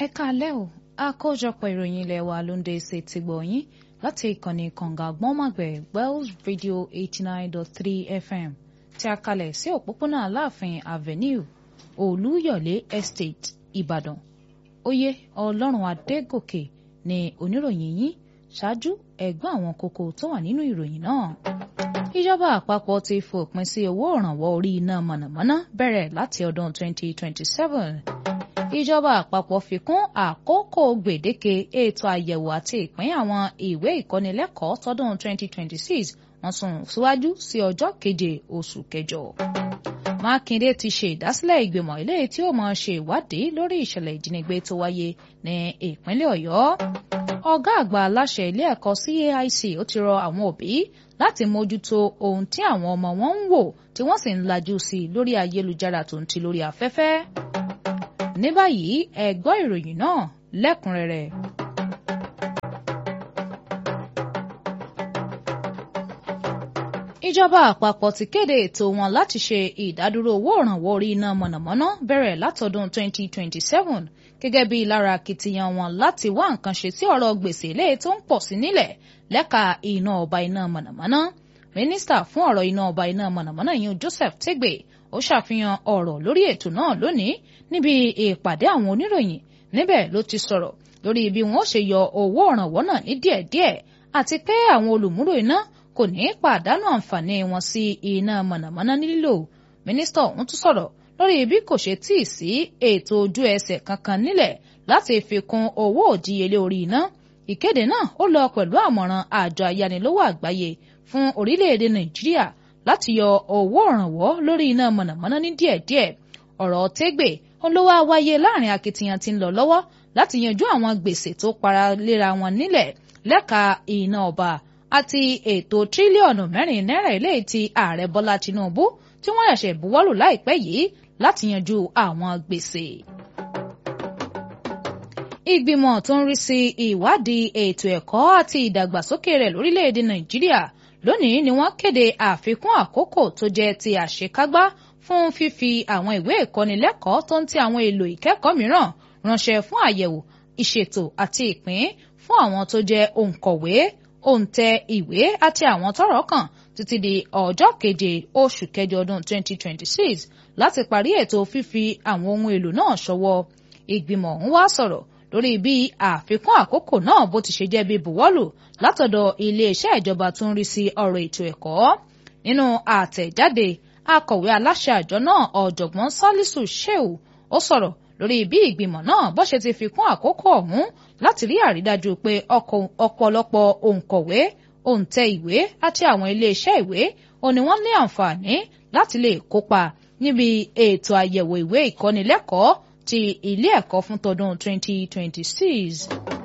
ẹ káalẹ́ o àkójọpọ̀ ìròyìn ilé wa ló ń dé ṣe ti gbọ̀nyìn láti ìkànnì kànga gbọ́nmọ̀gbẹ̀ Wells Radio eighty nine dot three FM tí a kalẹ̀ sí òpópónà Aláàfin Avenue Olúyọ̀lé Estate Ìbàdàn oyè Ọlọ́run Adégòkè ni oníròyìn yín ṣáájú ẹ̀gbọ́n àwọn kókó tó wà nínú ìròyìn náà ìjọba àpapọ̀ ti fòpin sí owó ìrànwọ́ orí iná mọ̀nàmọ́ná bẹ̀rẹ̀ láti ọdún 2027 ìjọba àpapọ̀ fi kún àkókò gbèdéke ètò àyẹ̀wò àti ìpín àwọn ìwé ìkọ́nilẹ́kọ̀ọ́ tọdún 2026 wọ́n sún síwájú sí ọjọ́ keje oṣù kẹjọ. Mákindé ti ṣe ìdásílẹ̀ ìgbìmọ̀ ilé tí ó máa ṣe ìwádìí lórí ìṣẹ̀lẹ̀ ìjínigbé tó wáyé ní ìpínlẹ̀ Ọ̀yọ́. Ọ̀gá àgbà aláṣẹ ilé ẹ̀kọ́ CAIC ó ti rọ àwọn òbí láti mójútó ohun tí àwọn ọmọ wọn ń wò tí wọ́n sì ń lajú sí i lórí ayélujára tó ń ti lórí afẹ́fẹ́. Ní báyìí ẹ gbọ́ ìròyìn náà lẹ́kùnrẹ́rẹ́. ìjọba àpapọ̀ ti kéde ètò wọn láti ṣe ìdádúró owó ìrànwọ́ orí iná mọ̀nàmọ́ná bẹ̀rẹ̀ látọdún 2027 gẹ́gẹ́ bí lára akitiyan wọn láti wá nǹkan ṣe sí ọ̀rọ̀ gbèsè ilé tó ń pọ̀ sí nílẹ̀ lẹ́ka iná ọba iná mọ̀nàmọ́ná mínísítà fún ọ̀rọ̀ iná ọba iná mọ̀nàmọ́ná yìí Joseph Tegbe ó ṣàfihàn ọ̀rọ̀ lórí ètò náà lónìí níbi ìpàdé àwọn oníròyìn níbẹ̀ ló ti sọ̀rọ̀ lórí bí wọ́n ṣe yọ owó ìrànwọ́ náà ní díẹ̀díẹ̀ àti pé àwọn olùmúlò iná kò ní pàdánù àǹfààní wọn sí iná mọ̀nàmọ́ná nílò mínísítà ọ̀hún tún sọ̀rọ̀ lórí bí kò ṣe tíì sí ètò ojú ẹsẹ̀ kankan nílẹ̀ láti fi kún owó òdíyelé orí iná ìkéde náà ó lọ pẹ̀lú àmọ̀ràn àjọ ayánilówó àgbáyé fún orílẹ̀-èdè nàìjíríà láti yọ owó ìrànwọ́ lórí iná mọ̀nàmọ́ná ní díẹ̀díẹ̀ ọ̀rọ̀ tẹ́gbẹ̀ olówó wáyé láàrin akitiyan tí ń lọ lọ́wọ́ láti yanjú àwọn gbèsè tó para léra wọn nílẹ̀ lẹ́ka iná ọba àti ètò tírílíọ̀nù mẹ́rin náírà eléyìí tí ààrẹ bọ́lá tinubu tí wọ́n ṣẹ̀ṣẹ̀ buwọ́lù láìpẹ́ yìí láti yanjú àwọn gbèsè. ìgbìmọ̀ tó ń rí sí ìwádìí ètò ẹ̀kọ́ àti ìdàgbàsókè rẹ̀ lórílẹ̀‐èdè nàìjíríà lónìí ni wọ́n kéde àfikún àkókò tó jẹ́ ti àṣekágbá fún fífi àwọn ìwé ìkọ́nilẹ́kọ̀ọ́ tó ń ti àwọn èlò ìkẹ́kọ̀ọ́ mìíràn ránṣẹ́ fún àyẹ̀wò ìṣètò àti ìpín fún àwọn tó jẹ́ òǹkọ̀wé òǹtẹ̀ ìwé àti àwọn tọ́rọ̀ kàn títí di ọjọ́ keje oṣù kẹjọ ọdún 2026 láti parí ètò fífi àwọn ohun èlò náà ṣọwọ́ ìgbìmọ̀ ọ̀hún wá sọ̀rọ̀ lórí bí àfikún àkókò náà bó ti ṣe jẹ́ bí buwọ́lù látọ̀dọ̀ iléeṣẹ́ ìjọba tó ń rí sí ọ̀rọ̀ ètò ẹ̀kọ́ nínú àtẹ̀jáde akọ̀wé aláṣẹ àjọ náà ọ̀jọ̀gbọ́n Salisu Shehu ó sọ̀rọ̀ lórí bí ìgbìmọ̀ náà bó ṣe ti fi kún àkókò ọ̀hún láti rí àrídájú pé ọ̀pọ̀lọpọ̀ òǹkọ̀wé òǹtẹ̀ ìwé àti àwọn iléeṣẹ́ ìwé òní wọ́n ní àǹfààní láti lè kópa níbi ètò àyẹ̀wò ìwé ìkọ́nilẹ́kọ̀ọ́ ti ilé ẹ̀kọ́ fún tọdún 2026.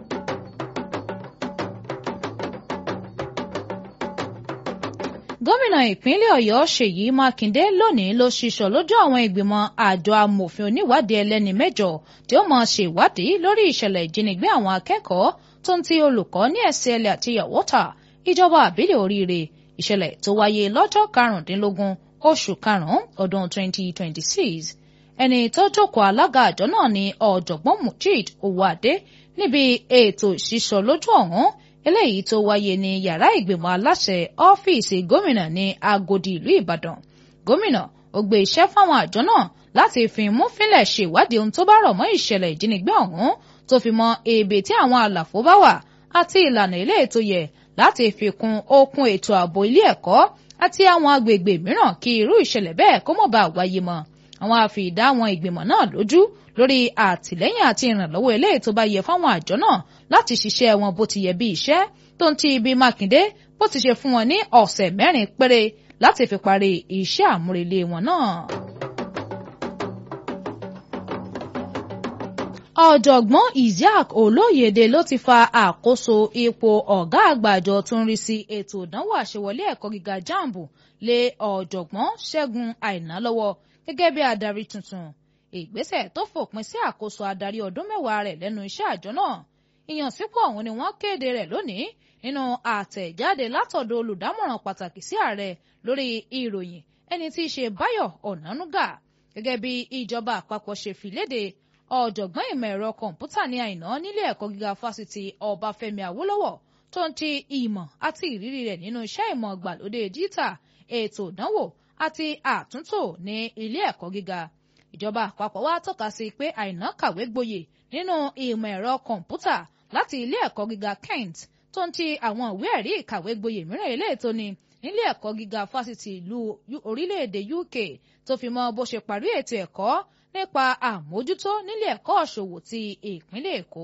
gómìnà ìpínlẹ̀ ọ̀yọ́ ṣèyí mákindé lónìí ló ṣiṣọ́ lójú àwọn ìgbìmọ̀ àjọ amòfin oníwádìí ẹlẹ́ni mẹ́jọ tí ó máa ṣèwádìí lórí ìṣẹ̀lẹ̀ ìjínigbé àwọn akẹ́kọ̀ọ́ tó ń ti olùkọ́ ní ẹ̀sìẹ̀lẹ̀ àti yàwọ́tà ìjọba àbílẹ̀ oríire ìṣẹ̀lẹ̀ tó wáyé lọ́jọ́ karùndínlógún oṣù karùn-ún ọdún 2026 ẹni tó jókòó alága àjọ náà ni ọ̀jọ̀gbọ́n Mujid Owóadé níbi ètò ìṣiṣọ́ lójú ọ̀hún eléyìí tó wáyé ní yàrá ìgbìmọ̀ aláṣẹ ọ́fíìsì gómìnà ní Agodi ìlú Ìbàdàn gómìnà ó gbé iṣẹ́ fáwọn àjọ náà láti fi mú fínlẹ̀ ṣèwádìí ohun tó bá rọ̀ mọ́ ìṣẹ̀lẹ̀ ìjínigbé ọ̀hún tó fi mọ ibi tí àwọn àlàfo bá wà àti ìlànà ilé ètò yẹ láti fi kún okun ètò ààbò ilé ẹ̀kọ́ àti àwọn agbègbè mìíràn kí irú ìṣẹ̀lẹ̀ bẹ́ẹ̀ kó mọ̀ bá wáyé mọ́ àwọn àfìdá àwọn ìgbìmọ̀ náà lójú lórí àtìlẹ́yìn àti ìrànlọ́wọ́ eléyìí tó bá yẹ fáwọn àjọ náà láti ṣiṣẹ́ wọn bó ti yẹ bí iṣẹ́ tó ń ti ibi Mákindé bó ti ṣe fún wọn ní ọ̀sẹ̀ mẹ́rin péré láti fi parí iṣẹ́ àmúrelé wọn náà. ọ̀jọ̀gbọ́n Isiaq Olóyèdè ló ti fa àkóso ipò ọ̀gá àgbà àjọ tó ń rí sí ètò ìdánwò àṣewọlé ẹ̀kọ́ gíga jambu lé ọ̀jọ̀gbọ́n Ṣẹ́gun Àìná lọ́wọ́ gẹ́gẹ́ bí adarí tuntun ìgbésẹ̀ tó fòpin sí àkóso adarí ọdún mẹ́wàá rẹ̀ lẹ́nu iṣẹ́ àjọ náà ìyànsípò ọ̀hún ni wọ́n kéde rẹ̀ lónìí nínú àtẹ̀jáde látọ̀dọ̀ olùdámọ̀ràn pàtàkì sí ààrẹ lórí ìròyìn ẹni tí í ṣe Báyọ̀ Ọ̀nánúgà gẹ́gẹ́ bí ìjọba àpapọ̀ ṣe fi léde ọ̀jọ̀gbọ́n ìmọ̀ ẹ̀rọ kọ̀ǹpútà ní àìná nílé ẹ̀kọ́ gíga fásitì ọbáfẹ́mi awólọ́wọ̀ tó ń ti ìmọ̀ àti ìrírí rẹ̀ nínú iṣẹ́ ìmọ̀ gbàlódé díítà ètò ìdánwò àti àtúntò ní ilé ẹ̀kọ́ gíga ìjọba àpapọ̀ wa tọ́ka sí pé àìná kàwé gboyè nínú ìmọ̀ ẹ̀rọ kọ̀ǹpútà láti ilé ẹ̀kọ́ gíga Kent tó ń ti àwọn ìwé ẹ̀rí ìkàwé gboyè mìíràn ilé ètò ni nílé ẹ̀kọ́ gíga fásitì ìlú orílẹ̀-èdè UK tó fi mọ́ bó ṣe parí ètò ẹ̀kọ́ nípa àmójútó nílé ẹ̀kọ́ òṣòwò ti ìpínlẹ̀ Èkó.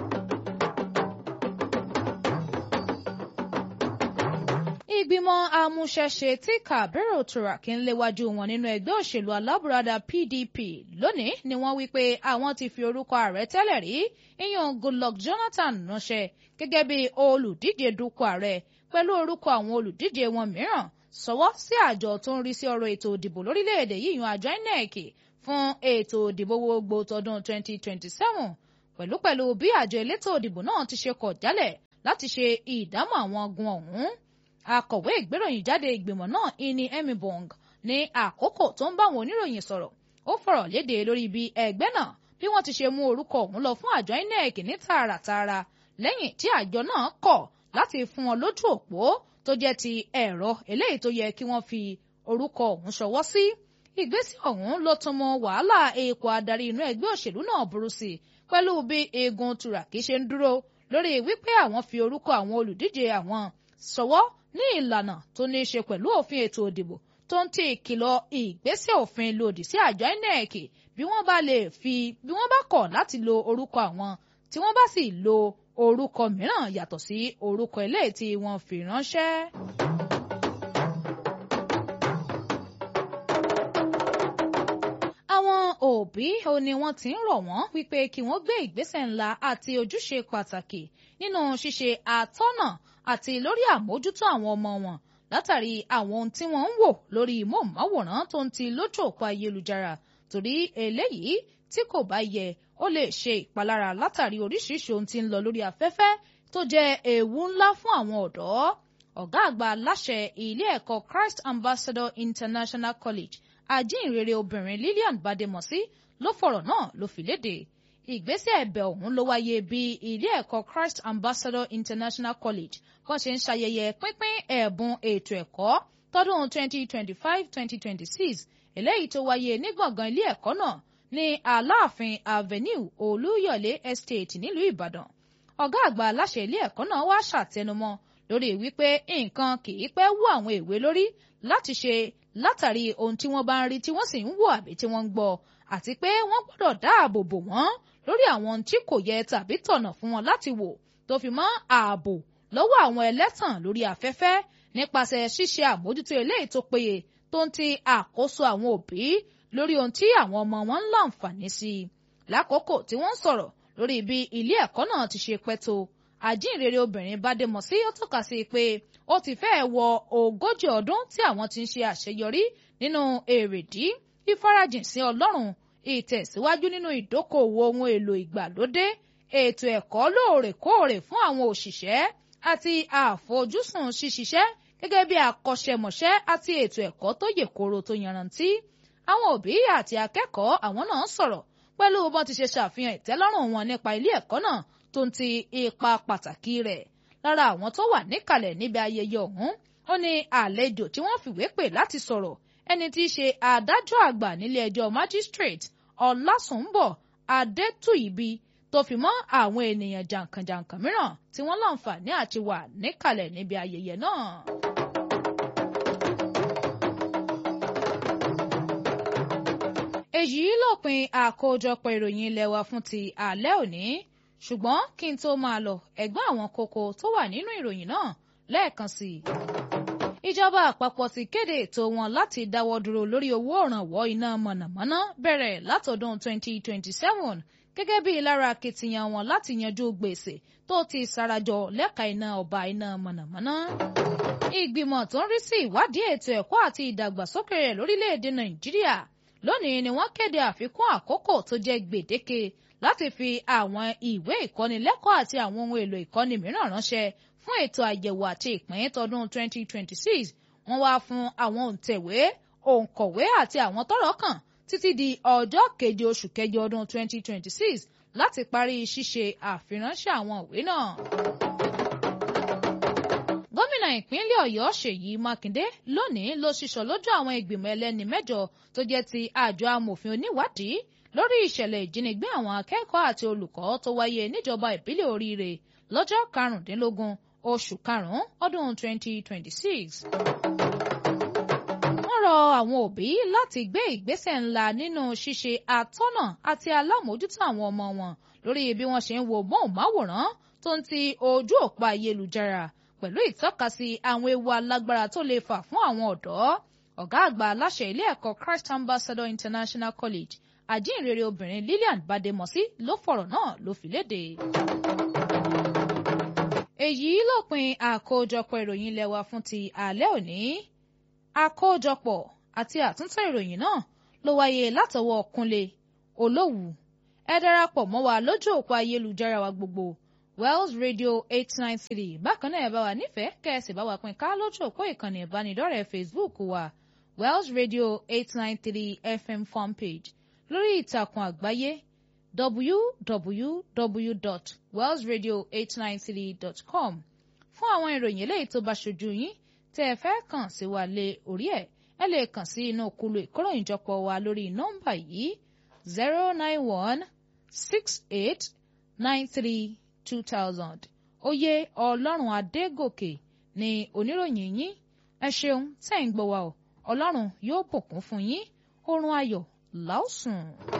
ìgbìmọ̀ amúṣẹ́ṣe tí Kabiru Turaki ń léwájú wọn nínú ẹgbẹ́ òṣèlú alábùradà PDP lónìí ni wọ́n wí pé àwọn ti fi orúkọ ààrẹ tẹ́lẹ̀ rí ìyàn Goodluck Jonathan ránṣẹ́ gẹ́gẹ́ bí olùdíje dupò ààrẹ pẹ̀lú orúkọ àwọn olùdíje wọn mìíràn sọwọ́ sí àjọ tó ń rí sí ọ̀rọ̀ ètò ìdìbò lórílẹ̀‐èdè yìí yan àjọ INEC fún ètò ìdìbò gbogbo tọdún 2027 pẹ̀lúpẹ̀lú bí àjọ elétò ìdìbò náà ti ṣe kọ̀ jálẹ̀ láti ṣe ìdámọ̀ àwọn ogun ọ̀hún akọ̀wé ìgbéròyìn jáde ìgbìmọ̀ náà ìní emibong ní àkókò tó ń bá àwọn oníròyìn sọ̀rọ̀ ó fọ̀rọ̀ léde lórí bí ẹgbẹ́ náà bí wọ́n ti ṣe mú orúkọ ọ̀hún lọ fún àjọ INEC ní tààràtààrà lẹ́yìn tí àjọ náà kọ̀ láti fún wọn lójú òpó tó jẹ́ ti ẹ̀rọ eléyìí tó yẹ kí wọ́n fi orúkọ ọ̀hún ṣọwọ́ sí ìgbésẹ̀ ọ̀hún ló tún mọ wàhálà èèkó adarí inú ẹgbẹ́ òṣèlú náà burú sí pẹ̀lú bí eegun Turaki ṣe ń dúró lórí wípé àwọn fi orúkọ àwọn olùdíje àwọn ṣọwọ́ ní ìlànà tó ní í ṣe pẹ̀lú òfin ètò òdìbò tó ń ti ìkìlọ̀ ìgbésẹ̀ òfin lòdì sí àjọ INEC bí wọ́n bá lè fi bí wọ́n bá kọ̀ láti lo orúkọ àwọn tí wọ́n bá sì lo orúkọ mìíràn yàtọ̀ sí orúkọ eléyìí tí wọ́n fi ránṣẹ́. àwọn òbí ò ní wọ́n ti ń rọ̀ wọ́n wípé kí wọ́n gbé ìgbésẹ̀ ńlá àti ojúṣe pàtàkì nínú ṣíṣe àtọ́nà àti lórí àmójútó àwọn ọmọ wọn látàrí àwọn ohun tí wọ́n ń wò lórí móhùnmáwòrán tó ń ti lójú òpó ayélujára torí eléyìí tí kò bá yẹ ó lè ṣe ìpalára látàrí oríṣiríṣi ohun tí ń lọ lórí afẹ́fẹ́ tó jẹ́ ewu ńlá fún àwọn ọ̀dọ́ ọ̀gá àgbà aláṣẹ ilé ẹ̀kọ́ Christ Ambassador International College ajínrere obìnrin Lillian Bademosi ló fọ̀rọ̀ náà ló fi léde ìgbésẹ̀ ẹ̀bẹ̀ ọ̀hún ló wáyé bí ilé ẹ̀kọ́ Christ Ambassador International College wọ́n ṣe ń ṣayẹyẹ pínpín ẹ̀bùn ètò ẹ̀kọ́ tọdún 2025-2026 eléyìí tó wáyé ní gbọ̀ngàn ilé ẹ̀kọ́ náà ní Aláàfin Avenue Olúyọ̀lé Estate nílùú Ìbàdàn ọ̀gá àgbà aláṣẹ ilé ẹ̀kọ́ náà wá ṣàtẹnumọ́ lórí wípé nǹkan kì í pẹ́ wú àwọn èwe lórí láti ṣe látàrí ohun tí wọ́n bá ń rí tí wọ́n sì ń wò àbí tí wọ́n ń gbọ́ àti pé wọ́n gbọ́dọ̀ dáàbò bò wọ́n lórí àwọn tí kò yẹ tàbí tọ̀nà fún wọn láti wò tó fi mọ́ ààbò lọ́wọ́ àwọn ẹlẹ́tàn lórí afẹ́fẹ́ nípasẹ̀ ṣíṣe àmójútó eléyìí tó péye tó ń ti àkóso àwọn òbí lórí ohun tí àwọn ọmọ wọn ń láǹfààní sí i lákòókò tí wọ́n ń sọ̀rọ̀ lórí bí ilé ẹ̀kọ́ náà ti ṣe pẹ́ tó àjíǹrere obìnrin Bádémọ̀sí ó tọ́ka sí pé ó ti fẹ́ẹ̀ wọ ogójì ọdún tí àwọn ti ń ṣe àṣeyọrí nínú èrèdí ìfarajìn sí Ọlọ́run ìtẹ̀síwájú nínú ìdókòwò ohun èlò ìgbàlódé ètò ẹ̀kọ́ lóòrèkóòrè fún àwọn òṣìṣẹ́ àti àfojúsùn ṣíṣiṣẹ́ gẹ́gẹ́ bí akọ́ṣẹ́mọṣẹ́ àti ètò ẹ̀kọ́ tó yè koro tó yanrantí àwọn òbí àti akẹ́kọ̀ọ́ àwọn náà sọ̀rọ̀ pẹ̀lú bọ́n ti ṣe ṣàfihàn ìtẹ́lọ́rùn wọn nípa ilé ẹ̀kọ́ náà tó ń ti ipa pàtàkì rẹ̀ lára àwọn tó wà níkàlẹ̀ níbi ayẹyẹ ọ̀hún ó ní àlejò tí wọ́n fìwé pè láti sọ̀rọ̀ ẹni tí í ṣe adájọ́ àgbà nílé ẹjọ́ magistrate ọlásùnbọ̀ adétúìbí tó fi mọ́ àwọn ènìyàn jàǹkànjàǹkàn mìíràn tí wọ́n láǹfààní àti wà níkàlẹ̀ níbi ayẹyẹ náà. èyí lópin àkójọpọ̀ ìròyìn ilé wa fún ti alẹ́ òní ṣùgbọ́n kí n tó máa lọ ẹ̀gbọ́n àwọn kókó tó wà nínú ìròyìn náà lẹ́ẹ̀kan sí i. ìjọba àpapọ̀ ti kéde ètò wọn láti dáwọ́ dúró lórí owó òrànwọ́ iná mọ̀nàmọ́ná bẹ̀rẹ̀ látọdún 2027 gẹ́gẹ́ bí lára akitiyan wọn láti yanjú gbèsè tó ti sarajọ lẹ́ka iná ọba iná mọ̀nàmọ́ná. ìgbìmọ̀ tó ń rí sí ìwádìí ètò ẹ̀kọ́ àti ìdàgbàsókè rẹ̀ lórílẹ̀‐èdè nàìjíríà lónìí ni wọ́n kéde àfikún àkókò tó jẹ́ gbèdéke láti fi àwọn ìwé ìkọ́nilẹ́kọ̀ọ́ àti àwọn ohun èlò ìkọ́ni mìíràn ránṣẹ́ fún ètò àyẹ̀wò àti ìpín tọdún 2026 wọ́n wá fún àwọn òǹtẹ̀wé òǹkọ̀wé àti àwọn tọ́rọ̀ kàn títí di ọjọ́ keje oṣù kẹjọ ọdún 2026 láti parí ṣíṣe àfiránṣẹ́ àwọn ìwé náà. gómìnà ìpínlẹ̀ ọ̀yọ́ ṣèyí mákindé lónìí ló ṣiṣọ́ lójú àwọn ìgbìmọ̀ ẹlẹ́ni mẹ́jọ tó jẹ́ ti àjọ amòfin oníwádìí lórí ìṣẹ̀lẹ̀ ìjínigbé àwọn akẹ́kọ̀ọ́ àti olùkọ́ tó wáyé níjọba ìbílẹ̀ oríire lọ́jọ́ karùndínlógún oṣù karùn-ún ọdún 2026 rọ àwọn òbí láti gbé ìgbésẹ̀ ńlá nínú ṣíṣe àtọ́nà àti alámòójútó àwọn ọmọ wọn lórí bí wọ́n ṣe ń wo móhùnmáwòrán tó ń ti ojú òpó ayélujára pẹ̀lú ìtọ́kasí àwọn ewu alágbára tó lè fà fún àwọn ọ̀dọ́ ọ̀gá àgbà aláṣẹ ilé ẹ̀kọ́ Christ Ambassador International College àjíǹrere obìnrin Lillian Bademosi ló fọ̀rọ̀ náà ló fi léde. èyí lópin àkójọpọ̀ ìròyìn ilé wa fún ti alẹ́ òní àkójọpọ̀ àti àtúntò ìròyìn náà ló wáyé látọwọ́ Kúnlé Olówù ẹ darapọ̀ mọ́ wa lójú òpó ayélujára wa gbogbo Wells Radio eight nine three bákan náà ẹ bá wa nífẹ̀ẹ́ kẹ́sì bá wa pín ká lójú òpó ìkànnì ìbánidọ́rẹ̀ẹ́ Facebook wa Wells Radio eight nine three FM fanpage lórí ìtàkùn àgbáyé www.wellsradio893.com fún àwọn ìròyìn eléyìí tó bá ṣojú yín tẹ́ ẹ fẹ́ kàn sí wa lé orí ẹ̀ ẹ lè kàn sí inú kulu ìkóròyìnjọpọ̀ wa lórí nọ́mbà yìí zero nine one six eight nine three two thousand oyè ọlọ́run adégòkè ni oníròyìn yín ẹ ṣeun tẹ́ ń gbọ́ wa o ọlọ́run yóò bùkún fún yín oorun ayọ̀ láòsùn.